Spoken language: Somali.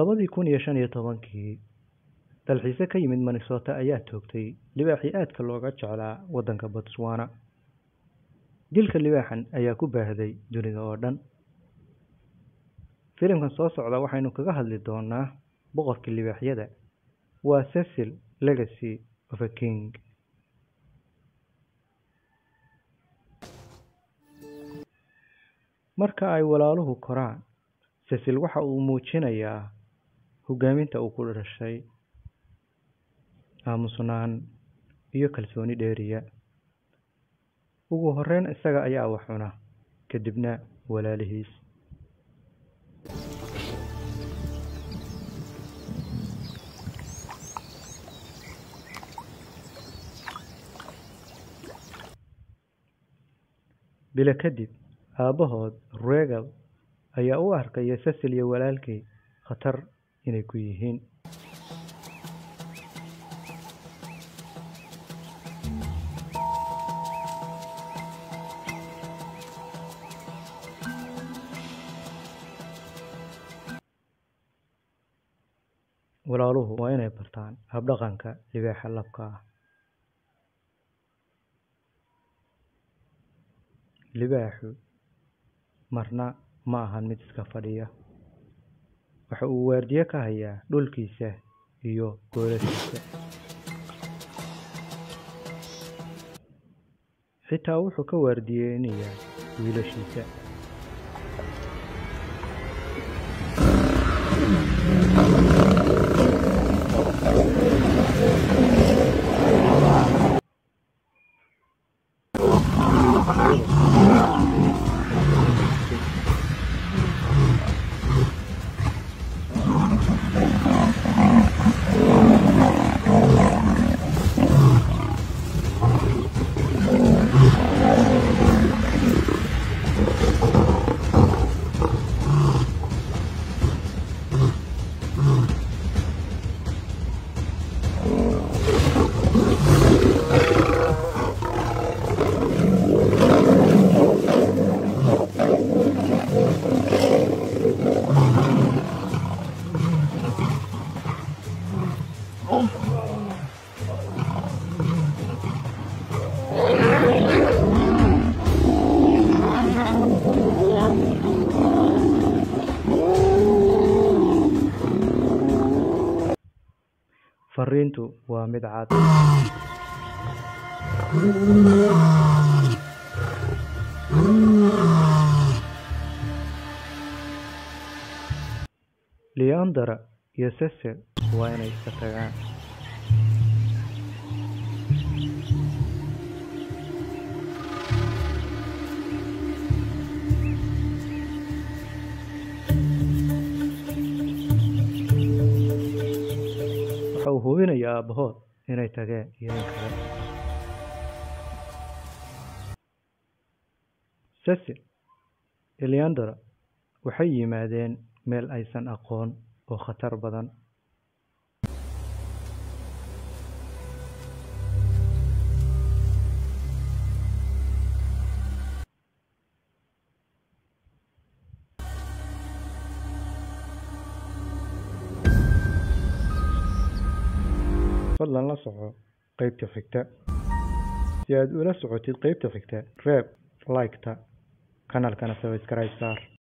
labadii kun iyo shan iyo tobankii dalxiise ka yimid minnesota ayaa toogtay libaaxii aadka looga jeclaa waddanka botswana dilka libaaxan ayaa ku baahday dunida oo dhan filimkan soo socda waxaynu kaga hadli doonaa boqorkii libaaxyada waa cecil legacy of a king marka ay walaaluhu koraan cecil waxa uu muujinayaa hogaaminta uu ku dhashay aamusnaan iyo kalsooni dheeriya ugu horeyn isaga ayaa wax cuna kadibna walaalihiis bilo kadib aabbahood regal ayaa u arkaya cecil iyo walaalkii khatar inay ku yihiin walaaluhu waa inay bartaan habdhaqanka libaaxa labka ah libaaxu marna ma ahan mid iska fadhiya waxa uu waardiye ka hayaa dhulkiisa iyo goolashiisa xitaa wuxuu ka waardiyeynayaa wiilashiisa fariintu waa mid cad leandra iyo cecil waa inay iska tagaan waxa uu hubinaya aabbahood inay tageen iyo in kale cecil iyo leandra waxay yimaadeen meel aysan aqoon oo khatar badan fadlan la soco qaybta xigta si aad ula socotid qaybta xigta reeb like-ta kanaalkana subscribe saar